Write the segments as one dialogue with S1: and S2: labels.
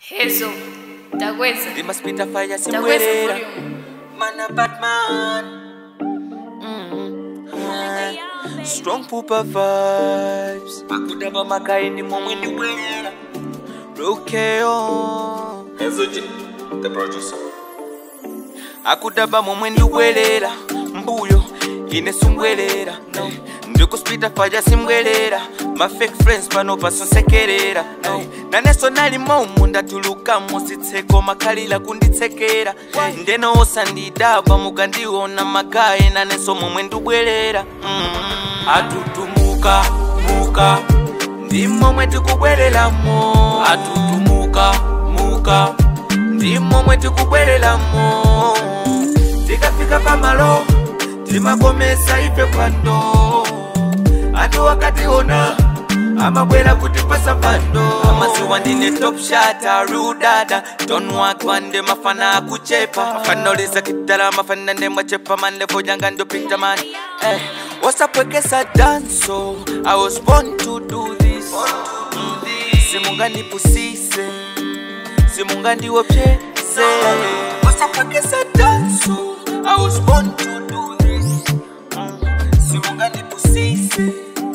S1: Hezo, Dagweza,
S2: They must spit a fire
S1: Dagweza
S2: somewhere.
S1: volume.
S2: Man a Batman. Mm. Strong pooper vibes. Akudaba makaini momweni wera. Rokeo.
S3: Enzoji, the producer.
S2: akudaba momwe ndiwelera mbuyo ine simbwerera ndikuspita faja simbwerera mafake friends pano pasonsekerera naneso nalimomu ndatulukamo sitseko makhalira kunditsekera ndeno osandidaba mukandiona magaye naneso momwe ndibwerera Mm. atutumuka muka ndi momwe tikubwereramo atutumuka muka ndi momwe tikubwereramo tikafika pamalo timakomesa ife pando ati wakationa amabwera kuti pasapando amaziwa ndine top shata rudada tonwakwande mafana akuchepa mafanoleza kitala mafana ndemwachepa manlevo janga ndopita mani eh, wasapwekesa danso i was born to do this simungandipusise simungandiwopyese wasapwekesa danso i was born to do this simungandipusise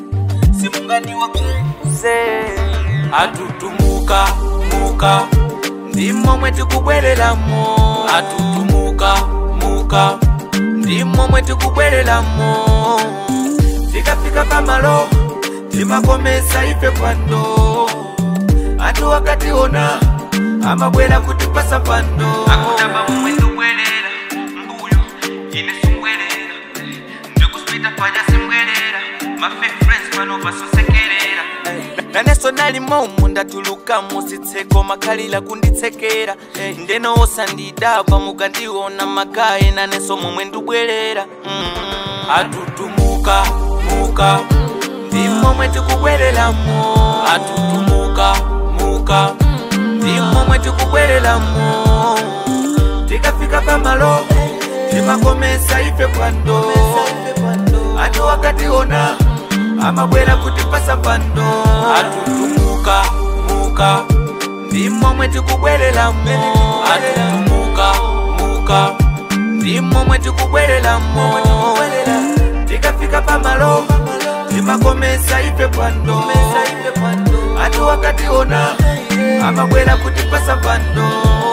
S2: simungandiwopyese atutumuka muka ndi momwe tikubwereramo atutumuka muka ndi momwe tikubwereramo tikafika pamalo timakomesa ife pando ati wakationa amabwera kuti pasapando akutamba momwe ndibwerera mbuyo ine simbwerera ndikuspita paja simbwerera mafake friends pano pasosekerera naneso nalimomu ndatulukamo sitseko makhalira kunditsekera ndeno osandidaba mukandiona magaye naneso momwe ndibwerera Mm. atutumuka muka ndi momwe tikubwereramo atutumuka muka ndi momwe tikubwereramo tikafika pamalo timakomesa ife pando ati wakationa amabwera kuti pasapando atutumuka muka ndi momwe tikubwereramo atutumuka muka ndi momwe tikubwereramo tikafika pamalo timakomesa ife pando ati wakationa amabwera kuti pasapando